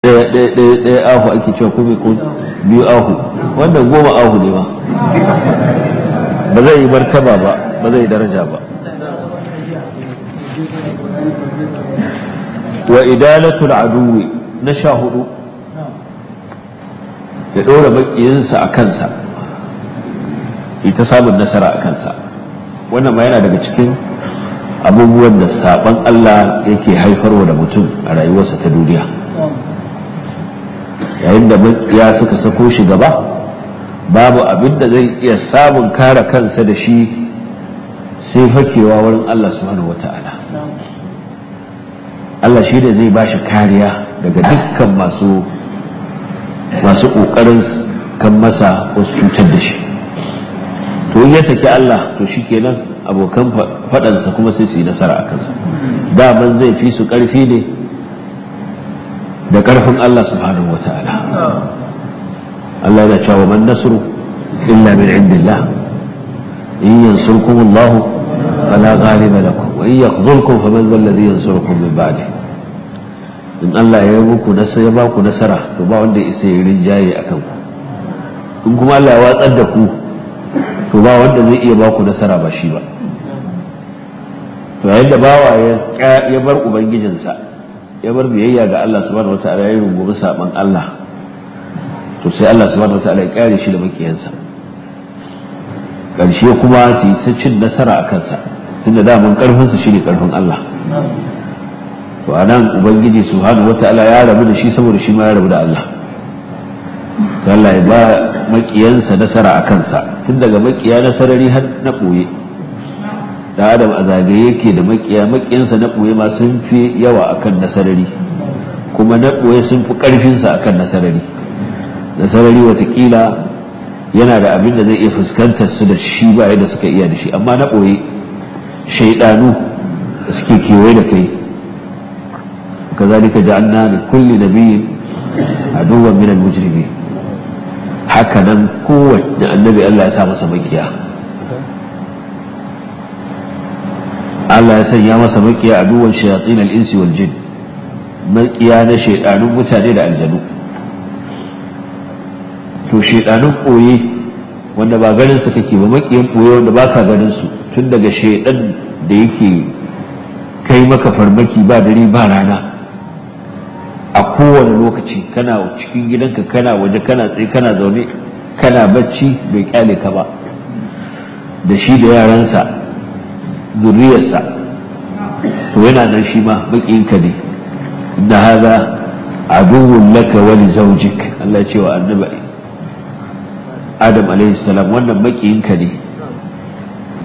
ɗaya ahu ake cewa kuma ko biyu ahu wannan goma ahu ne ba ba zai yi martaba ba ba zai yi daraja ba wa idalatul aduwi na sha hudu ya ɗora makiyinsa a kansa ita samun nasara a kansa wannan ma yana daga cikin abubuwan da saban Allah yake haifarwa da mutum a rayuwarsa ta duniya yayin da ya suka sako shi gaba babu abin da zai iya samun kare kansa da shi sai fakewa wurin Allah subhanahu wata'ala Allah shi da zai ba shi kariya daga dukkan masu masu ƙoƙarin kan masa wasu cutar da shi to in ya saki Allah to shi kenan abokan faɗansa kuma sai su yi nasara a kansa daman zai fi su ƙarfi ne da ƙarfin Allah subhanahu wa ta'ala Allah yana cewa man nasru illa min indillah in yansurkum Allah fala ghaliba lakum wa in yakhzulkum faman dhal ladhi yansurukum min ba'di in Allah ya yi muku nasara ya ba ku nasara to ba wanda isa ya rinjaye akan ku in kuma Allah ya watsar da ku to ba wanda zai iya ba ku nasara ba shi ba to yayin da bawa ya bar ubangijinsa ya bar biyayya ga Allah subhanahu wataala ya rungumi saban Allah to sai Allah subhanahu wataala ya kare shi da makiyansa karshe kuma su yi ta cin nasara a kansa tunda daman karfinsa shine karfin Allah to anan ubangiji subhanahu wataala ya rabu da shi saboda shi ma ya rabu da Allah sai Allah ya ba makiyansa nasara a kansa tun daga makiya na sarari har na ɓoye da adam a zagaye yake da makiya makiyansa na ɓoye ma sun fi yawa akan na sarari kuma na ɓoye sun fi ƙarfinsa akan na sarari na sarari watakila yana da abin da zai iya fuskantar su da shi ba yadda suka iya da shi amma na ɓoye shaidanu da suke kewaye da kai kazalika ja'alna li kulli nabiyyin aduwwan min al-mujrimin haka nan kowanne annabi Allah ya sa masa makiya Allah ya sanya masa makiya a duwan shayatsin al'insi wal jin makiya na shaidanun mutane da aljanu to shaidanun ɓoye wanda ba ganin su kake ba makiyan ɓoye wanda ba ka ganin su tun daga shaidan da yake kai maka farmaki ba dare ba rana a kowane lokaci kana cikin gidanka kana waje kana tsaye kana zaune kana bacci bai kyale ka ba da shi da yaransa zuriyarsa to yana nan shi ma baƙinka ne inda haza aduwwun laka wani zaujik Allah ce wa annabi Adam alaihi salam wannan baƙinka ne